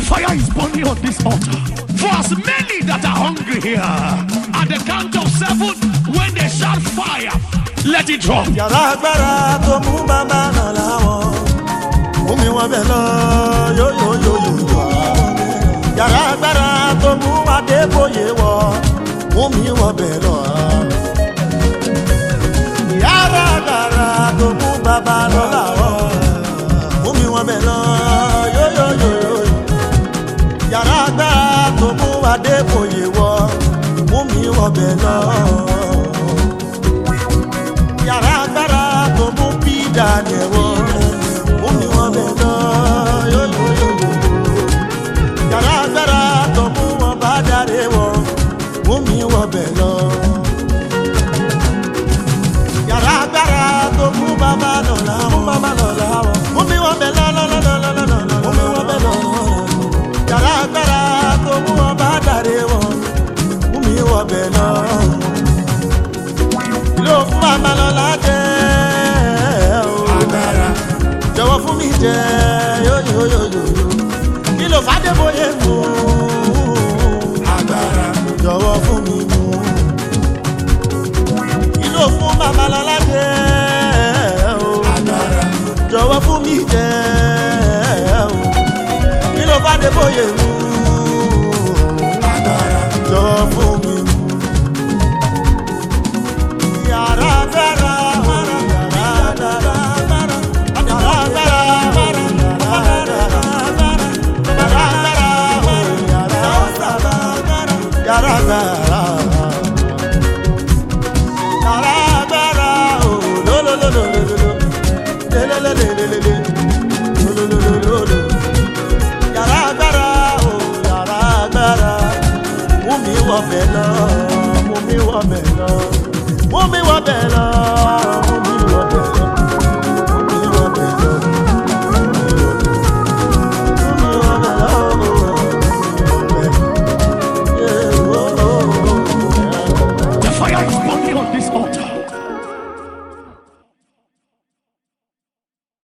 fire is burning on this altar. For as many that are hungry here, at the count of seven, when they shout fire, let it drop. yàrá agbára tó mú bàbá náà láwọn mú mi wọn bẹ lọ yóyóyóyó yàrá agbára tó mú adébóyè wọ mú mi wọn bẹ lọ. yàrá agbára tó mú bàbá náà láwọn mú mi wọn bẹ lọ yóyóyóyó yàrá agbára tó mú adébóyè wọ mú mi wọn bẹ lọ yàrá agbára tó mú bí daniel wọ mú mi wọn bẹ lọ yóyóyó yàrá agbára tó mú wọn bá dáre wọ mú mi wọn bẹ lọ yàrá agbára tó mú bàbá lọ́la mú bàbá lọ́la wọ mú mi wọn bẹ lọ lọ́lọ́lọ́lọ́lọ́ mú mi wọn bẹ lọ yàrá agbára tó mú wọn bá dáre wọ mú mi wọn bẹ lọ ló fún bàbá lọ́la jẹ́ o. agbára jọ̀wọ́ fún mi jẹ́ yóyóyóyó. kí ló fàdé bóyá mú. agbára jọ̀wọ́ fún mi mú. kí ló fún bàbá lọ́la jẹ́ o. agbára jọ̀wọ́ fún mi jẹ́ o. kí ló fàdé bóyá mú. agbára jọ̀wọ́ fún mi mú. Yàrá dára, mara, yàrá dára, mara, yàrá dára, mara, yàrá dára, mara, yàrá dára, mara, yàrá dára, mara, yàrá dára. Yàrá dára, oh, lo, lo, lo, lo, lo, lo, lo. Le, le, le, le, le, le, le. Lo, lo, lo, lo, lo, lo. Yàrá dára, oh, yàrá dára mú mi wọ bẹ̀ lọ mú mi wọ bẹ̀ lọ mú mi wọ